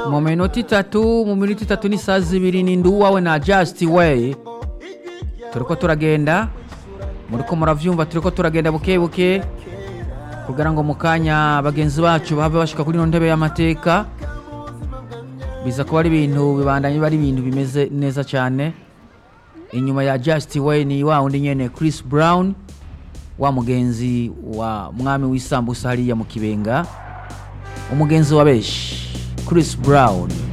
mu minota itatu mu minota itatu n'isaha zibiri ni nduwawe na just way turiko turagenda muriko muravyumva turiko turagenda buke buke kugira ngo mu kanya bagenzi bacu bahave bashika kuri ino ntebe y'amateka biza kuba ari ibintu bibandanye bari ibintu bimeze neza cyane inyuma ya just way ni wa wundi nyene chris brown wa mugenzi wa mwami w'isambusa hariya mu kibenga umugenzi wa benshi chris brown